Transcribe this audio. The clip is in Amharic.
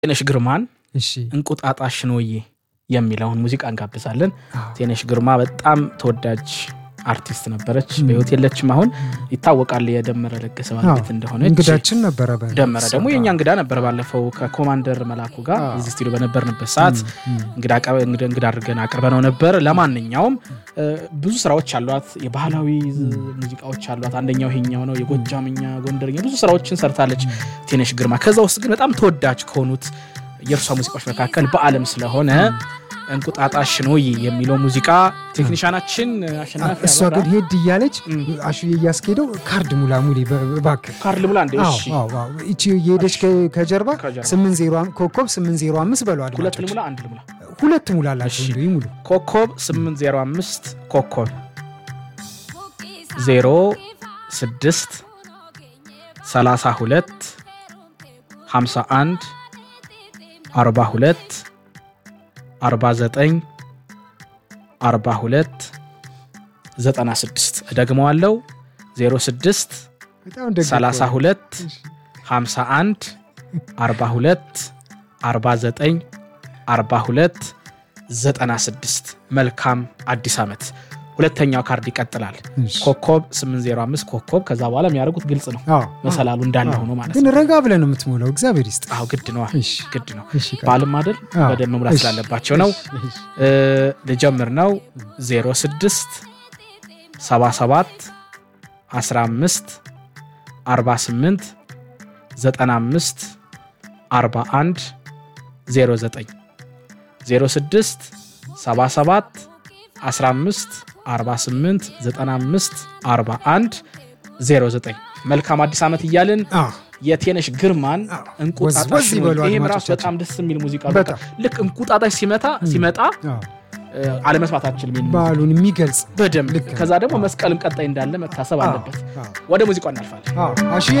ቴነሽ ግርማን እሺ እንቁጣጣሽ ነውዬ የሚለውን ሙዚቃ እንጋብዛለን። አዎ። ቴነሽ ግርማ በጣም ተወዳጅ አርቲስት ነበረች። በህይወት የለችም። አሁን ይታወቃል የደመረ ለገሰ ባለቤት እንደሆነች። እንግዳችን ነበረ። በ- ደመረ ደግሞ የእኛ እንግዳ ነበር። ባለፈው ከኮማንደር መላኩ ጋር አዎ። እዚህ ስቱዲዮ በነበርንበት ሰዓት እንግዳ አቀ- እንግዳ እንግዳ አድርገን አቅርበነው ነበር። ለማንኛውም እ፣ ብዙ ስራዎች አሏት። የባህላዊ ዝ- ሙዚቃዎች አሏት። አንደኛው ይሄኛው ነው። የጎጃምኛ፣ ጎንደርኛ ብዙ ስራዎችን ሰርታለች ቴነሽ ግርማ። ከዛ ውስጥ ግን በጣም ተወዳጅ ከሆኑት የእርሷ ሙዚቃዎች መካከል በአለም ስለሆነ እንቁጣጣሽ ነውዬ የሚለው ሙዚቃ ቴክኒሻናችን አሸናፊ እሷ አበራ ግን ሄድ እያለች እም። አሹዬ እያስኬደው ካርድ ሙላ ሙሌ በ- እባክህ ካርል ብላ እንደ አዎ፣ እሺ አዎ፣ አዎ። ይቺ የሄደች ከ- ከጀርባ ከጀርባ። 80 ኮከብ 805 በለው ሁለት አድማጮች ልሙላ አንድ ልሙላ ሁለት ሙላላቸው እሺ። እንዲሁ ይሙሉ ኮከብ 805 ኮከብ 0 6 32 51 42 49 42 96 እደግመዋለሁ 06 በጣም ደግ እኮ ነው። 32 51 42 49 42 96 መልካም አዲስ ዓመት። ሁለተኛው ካርድ ይቀጥላል። እሺ። ኮከብ 805 ኮከብ ከዛ በኋላ የሚያደርጉት ግልጽ ነው። አዎ፣ መሰላሉ እንዳለ አዎ። ሆኖ ማለት ግን ነው። ረጋ ብለን ነው የምትሞላው። እግዚአብሔር ይስጥ። አዎ ግድ ነዋ፣ እሺ፣ ግድ ነው። እሺ፣ ቀጥል። በዓልም አይደል አዎ። በደንብ መሙላት እሺ፣ ስላለባቸው ነው። እሺ፣ እሺ። እ፣ ልጀምር ነው 06 77 15 48 95 41 09 06 77 15 48 95 41 09 መልካም አዲስ ዓመት እያልን አዎ፣ የቴነሽ ግርማን አዎ። እንቁጣጣሽ ወዝ ወዝ ይበሉ ይህም ራሱ አድማጮቻችን። በጣም ደስ የሚል ሙዚቃ ነው። በጣም። ልክ እንቁጣጣሽ ሲመታ ሲመጣ አዎ። እ፣ አለመስማት አልችልም ይህን ሙዚቃ በዓሉን የሚገልጽ በደንብ ልክ ነው። ከዛ ደግሞ መስቀልም ቀጣይ እንዳለ መታሰብ አዎ፣ አለበት። አዎ፣ ወደ ሙዚቃው እናልፋለን። አዎ። አሹዬ